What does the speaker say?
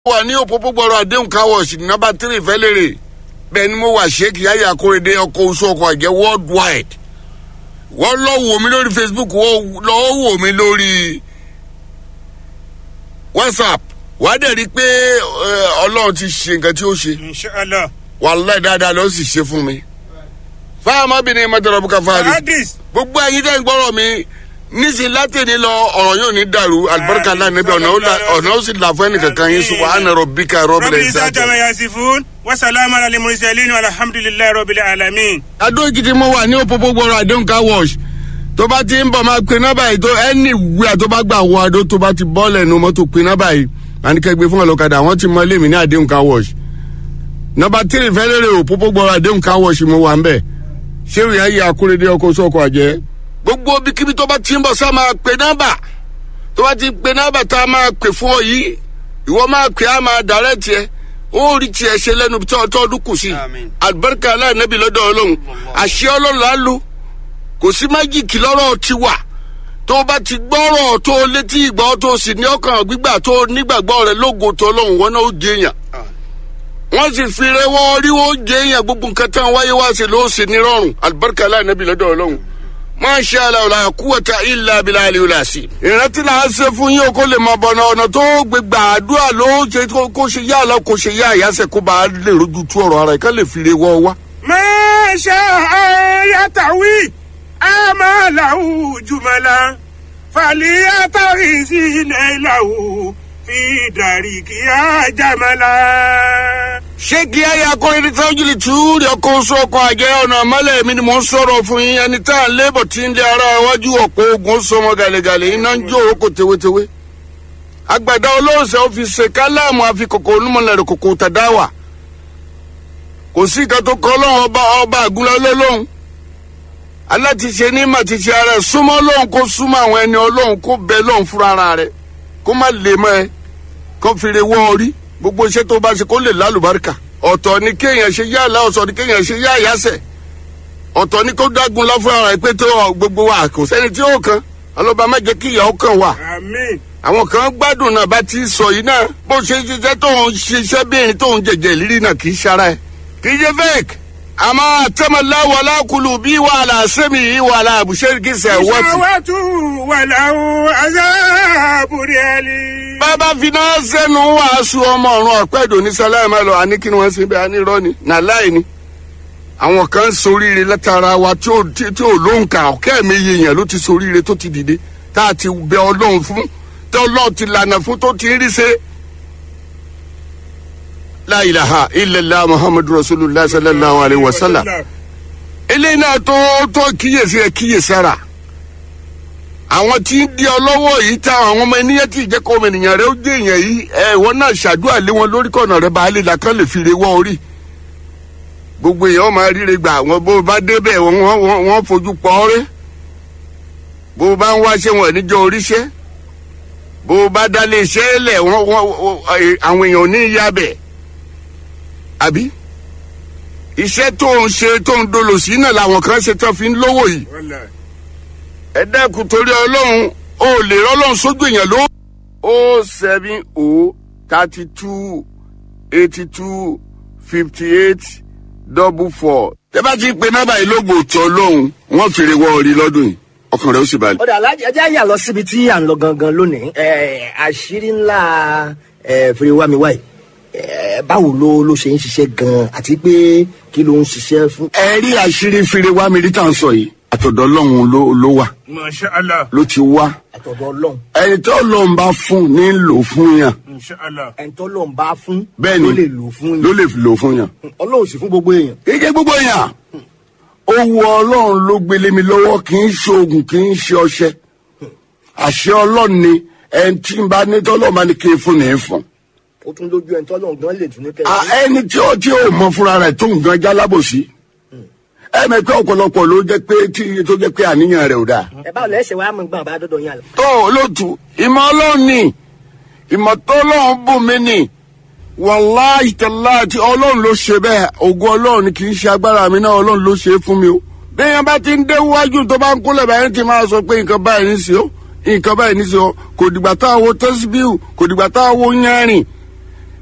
wà ní òpópó gbọ́rọ̀ àdéhùn káwọ̀ọ̀sì nọ́mbà tírì fẹ́lẹ́rẹ̀ bẹ́ẹ̀ ni mo wà sheik yaya akóredé ọkọ̀ oṣù ọkọ̀ àjẹ́ worldwide wọ́n lọ wò mí lórí facebook wọ́n lọ wò mí lórí whatsapp wàá dẹ̀ rí i pé ọlọ́run ti ṣe nǹkan tí ó ṣe inshallah. wàhálà dáadáa ló sì ṣe fún mi. fáwọn ọmọbìnrin mọ́tòrọ́ bùkà fáàlì hadis. gbogbo ẹyin tẹ́ ń gbọ́rọ̀ mi níṣẹ́ látẹ̀ni lọ ọ̀rọ̀ yóò ní dàrú alibarika náà níbi ọ̀nà ó la- ọ̀nà ó sì là fún ẹnìkankan yín sùn wàá nàrọ̀ bí ká rọ́bìlẹ̀ rabbi isa ìsájà. jama yasifun wasalaamu ala mursalin alhamdulilayi rabbil alamin. adó èkìtì mo wà ní òpópó gbọ́rọ̀ àdéhùn car wash tó bá ti ń bọ̀ máa pe nọ́bà yìí tó ẹni wíwà tó bá gbà wọ adó tó bá ti bọ́ lẹ́nu mọ́tò pe nọ́bà yìí àníkẹ́gbẹ́ fún ọlọ́kadà wọ́n ti mọ lémi ní àdéhùn car wash nọ́bà tírì fẹ́lẹ́rẹ́ òpópó gbọ́rọ̀ àdéhùn car wash mo wà ń bẹ̀ ṣé ìyá yìí akúrédé ọkọ̀ sọ́kọ̀ àjẹ́ gbogbo bíkíbi tó bá ti ń bọ̀ sá máa pe nọ́bà tó bá ti pe nọ́bà tá a máa pè fún ọ yìí ìwọ máa pè á máa dàrẹ́ tiẹ̀ ó rí tiẹ̀ ṣe lẹ́nu tí ọdún kù sí Àmín. alibarika aláìnábì lọ́dọ̀ ọlọ́run àṣẹ ọlọ́run á lò kò sí májìkì lọ́rọ̀ ti wà tó bá ti gbọ́rọ̀ tó létí ìgbọ́ tó sì ní ọkàn gbígbà tó nígbàgbọ́ rẹ lógo tó ọlọ́run wọn náà ó jẹ èèyàn wọ́n sì fi rẹwọ́ rí ó jẹ èèyàn gbogbo nǹkan tán wáyé wá sí ló sì ní rọrùn alibarika aláìnábì lọ́dọ̀ ọlọ́run máṣe aláwòlá kúwàtà ilà abilà àlèwòlá sí. ìrántí là á ṣe fún yín o kó lè mọ bọ̀nà ọ̀nà tó gbé gbàdúrà ló ṣe kó- kó ṣe yá àlọ́ kó ṣe yá àyàsẹ̀ kó bá a lè rojú tú ọ̀rọ̀ ara ẹ̀ ká lè fi re wọ́ wá. masha ayatawi amalahu jumala faliyatawi sinailahu fi darikiya jamala. ṣé kí ayé akọrin ní tájúlì tú rí ọkọ oṣù ọkọ àjẹ ọ̀nà àmọ́lẹ̀ mi ni mò ń sọ̀rọ̀ fún yín ẹni tá à ń lébọ̀ tí ń lé ara iwájú ọ̀pọ̀ ogun sọmọ gàlẹ́gàlẹ́ iná ń jó òrókò tewétewé. àgbàdo olóòṣè ó fi ṣe káláàmù àfikòkò onímọ̀lẹ́rẹ̀ kòkò tàdáwà. kò sí nǹkan tó kọ́ lọ́wọ́ ọba ọba àgúnlẹ̀ lọ́lọ́hún. alátiṣe ní màtiṣe ara ẹ̀ súnmọ́ lọ́hún kó súnmọ́ àwọn ẹni ọlọ́hún kó bẹ lọ́hún fúnra ara rẹ̀ kó má lè mọ́ ẹ kó fi re wọ́ orí gbogbo iṣẹ́ tó bá ṣe kó lè lálùbáríkà ọ̀tọ̀ ni kéèyàn ṣe yá àlá ọ̀tọ̀ ni kéèyàn ṣe yá àyàsẹ̀ ọ̀tọ̀ ni kó dágun lọ fún ara ẹ̀ pé tó ọ, gbogbo wa kò sẹ́ni tí ó kan ọlọ́ba má jẹ́ kí ìyà ó kàn wá amin. àwọn kan gbádùn náà bá ti sọ yìí náà bó ṣe ń ṣiṣẹ́ tó ń ṣiṣẹ́ bí erin tó ń jẹ̀jẹ̀ ìrírí náà kì í ṣara ẹ̀ kì í ṣe fake àmọ́ àtẹ́mọ̀lá wàhálà kùlù bí wàhálà sẹ́mi yìí wàhálà àbùṣẹ́rìkìsẹ̀ wọ́tì ìṣàwátú wàláwù azábùrẹ́lì. bàbá finá sẹ́nu wàásù ọmọ ọ̀run ọ̀pẹ́dò ní sálámà lọ àní kí ni wọ́n ṣe bẹ́ẹ̀ àní irọ́ ni nàláì ni. àwọn kan ń soríire látara wa tí ò tí tí ò lóǹkà ọ̀kẹ́ mi yèèyàn ló ti soríire tó ti dìde tá a ti bẹ ọlọ́run fún tí ọlọ́run ti lànà fún tó ti rí ṣe. láìláha ilẹ̀lá muhammadu rasulillah sallallahu alayhi wa sallam eléyìí náà tó tó kíyèsí ẹ kíyèsára àwọn tí ń di ọlọ́wọ́ yìí tá àwọn ọmọ ènìyàn tí ìjẹ́kọ̀ ọmọ ènìyàn rẹ ó dé èèyàn yìí ẹ ìwọ náà ṣàdúrà lé wọn lórí kọ̀nà rẹ bá lè làkàn lè fi re wọ́ orí gbogbo èèyàn máa ríre gbà wọn bó o bá débẹ̀ wọn wọn wọn fojú pọ̀ ọ́rẹ́ bó o bá ń wáṣẹ́ wọn níjọ oríṣẹ́ bó o bá dálé iṣẹ́ lẹ̀ wọn wọn wọn- àwọn èèyàn ò ní ìyá bẹ̀ àbí iṣẹ́ tó ń ṣe tó ń dolo sí náà làwọn kan ṣe tán fi ń lówó yìí ẹ dẹ́kun torí ọlọ́run ó lè rọ́lọ́run sójú èèyàn ló. o seven o thirty two eighty two fifty eight double four. tẹ́ bá ti pe nọ́mbà yìí lóògùn tó lóhùn wọ́n fèrè wọ orí lọ́dún yìí ọkàn rẹ̀ ó sì balẹ̀. ọ̀dà alájà ẹjẹ́ àyà lọ síbi tí à ń lọ gangan lónìí ẹ̀, àṣírí ńlá ẹ̀, fèrèwámiwáì ẹ̀, báwo ló ló ṣe ń ṣiṣẹ́ gan-an àti pé kí ló ń ṣiṣẹ́ fún. ẹ rí àṣírí fèrè wá mi rí tá à ń sọ yìí àtọ̀dọ̀ ọlọ́run ló ló wà masha allah ló ti wá àtọ̀dọ̀ ọlọ́run ẹni tó lọ́n bá fún ní lò fún yàn masha allah. ẹni tó lọ́n bá fún bẹ́ẹ̀ ni ló lè lò fún ló yín lè lò fún yàn. ọlọ́run sì fún gbogbo èèyàn. kéèké gbogbo yàn owó ọlọ́run ló gbélé mi lọ́wọ́ kì í ṣe oògùn kì í ṣe ọṣẹ àṣẹ ọlọ́run ni ẹni tí n bá ní tọ́lọ́ máa ní kí n fún ní í fún. ó tún lójú ẹni tó lọ́n gan lè tún ní kẹ́ À, ẹni tí ó tí ó mọ fúnra rẹ̀ tó ń gan jálábòsí ẹ mẹ pé ọ̀pọ̀lọpọ̀ ló jẹ́ pé tí tó jẹ́ pé àníyàn rẹ̀ ò dáa. ẹ báwo lẹ́sẹ̀ wàá mọ̀ gbọ́n bá dọ́dọ̀ yín àlọ́. tó olóòtú ìmọ̀ ọlọ́run ni ìmọ̀ tó ọlọ́run bù mí ni wàláhì tàláhì tí ọlọ́run ló ṣe bẹ́ẹ̀ ògùn ọlọ́run ni kì í ṣe agbára mi náà ọlọ́run ló ṣe é fún mi o. bẹ́ẹ̀ bá ti ń dé wájú tó bá ń kúnlẹ̀ báyìí ti máa sọ pé nǹkan báyìí ní sí o nǹkan báyìí ní sí o kò dìgbà tá a wo tẹ́síbíù kò dìgbà tá a wo yánrin